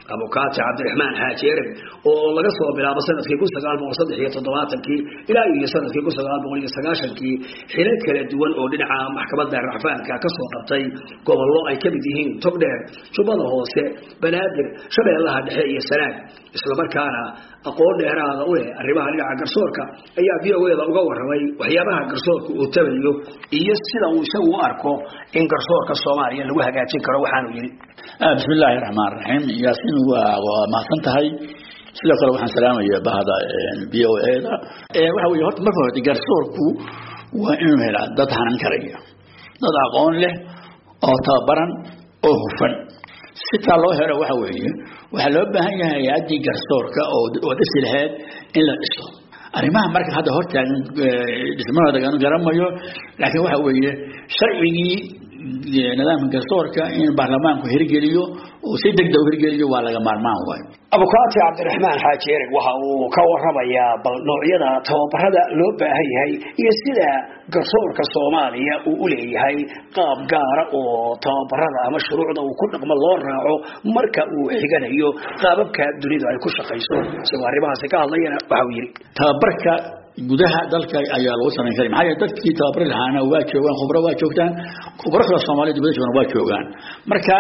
abukaati cabdiraxmaan xaaji ereg oo laga soo bilaabo sanadkii kun sagaal boqol saddex iyo toddobaatankii ilaa iyo sanadkii kun sagaal boqol iyo sagaashankii xilal kala duwan oo dhinaca maxkamadda racfaanka kasoo qabtay gobollo ay ka mid yihiin togdheer jubbada hoose banaadir shabeellaha dhexe iyo sanaag islamarkaana aqoon dheeraada u leh arrimaha dhinaca garsoorka ayaa v o eda uga warramay waxyaabaha garsoorka uu tabayo iyo sida uu isagu u arko in garsoorka soomaaliya lagu hagaajin karo waxaanu yidhi bismi illaahi raxmaan raxiim yaasiin waa waa mahadsan tahay sidoo kale waxaan salaamaya bahda v o eda waxa weye horta marka horta garsoorku waa inuu helaa dad hanan karaya dad aqoon leh oo tababaran oo hufan sitaa loo helo waxa weeye waxaa loo baahan yahay hay-addii garsoorka oo dhisi lahayd in la dhiso arrimaha marka hadda hortaagan dhismahooda aan garamayo laakiin waxa weeye sharcigii nidaamka garsoorka in baarlamaanku hirgeliyo oo si degdeg u hirgeliyo waa laga maarmaan waayo abukaati cabdiraxmaan xaaji ereg waxa uu ka waramayaa bal noocyada tababarada loo baahan yahay iyo sida garsoorka soomaaliya uu u leeyahay qaab gaara oo tababarada ama shuruucda uu ku dhaqmo loo raaco marka uu xiganayo qaababka dunidu ay ku shaqayso isagoo arrimahaasi ka hadlayana waxa uu yidhi tababarka gudaha dalka ayaa lagu samayn karay maxaa yeele dadkii tababari lahaana waa joogaan khubro waa joogtaan khubro kale soomaaliya dibadda joogan waa joogaan marka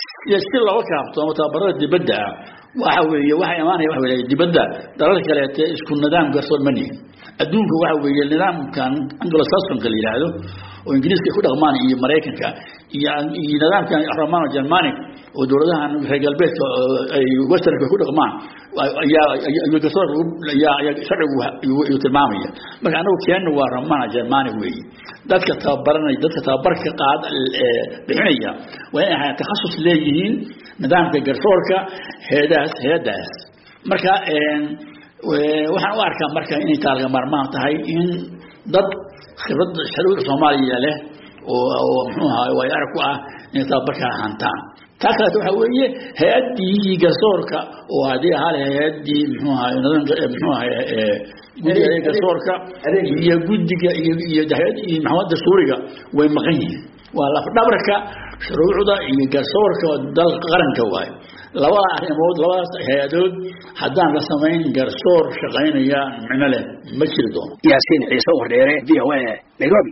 si looga kaaftoomo tababarada dibadda ah waxa weeye waxa imaanaya waxa weeye dibadda dalalka kaleete isku nidaam garsoor ma nihin adduunka waxa weeye nidaamkan anglo-saxonka la yidhaahdo oo ingiriiska ay ku dhaqmaan iyo maraykanka iyo iyo nidaamkan romano germanic oo dowladahan reer galbeedka ay westernka ku dhaqmaan ayaa ayaa garsoor ayaa ayaa sharcigu ayuu tilmaamaya marka anagu keenna waa romano germanic weeye dadka tababaranaya dadka tababarka qaad bixinaya waa inay ahaa takhasus leeyihiin nidaamka garsoorka heedaas heedaas marka waxaan u arkaa marka inay taalga maarmaan tahay in dad khibrad sharuuc soomaaliya leh oo oo muxuu ahaa way arag ku ah inay tababarka hantaan taa kaleeto waxa weeye hay-addii garsoorka oo haddii ahaa leh hay-addii muxuu ahaa nidaamka muxuu ahaa guddiga garsoorka iyo guddiga iyo iyo hay-addii maxamed dastuuriga way maqan yihiin waa lafdhabarka shuruucda iyo garsoorka dal qaranka waayo labada arrimood labadaas hay-adood haddaan la samayn garsoor shaqaynaya micno leh ma jiri doono yaasiin ciise wardheere v o a nairobi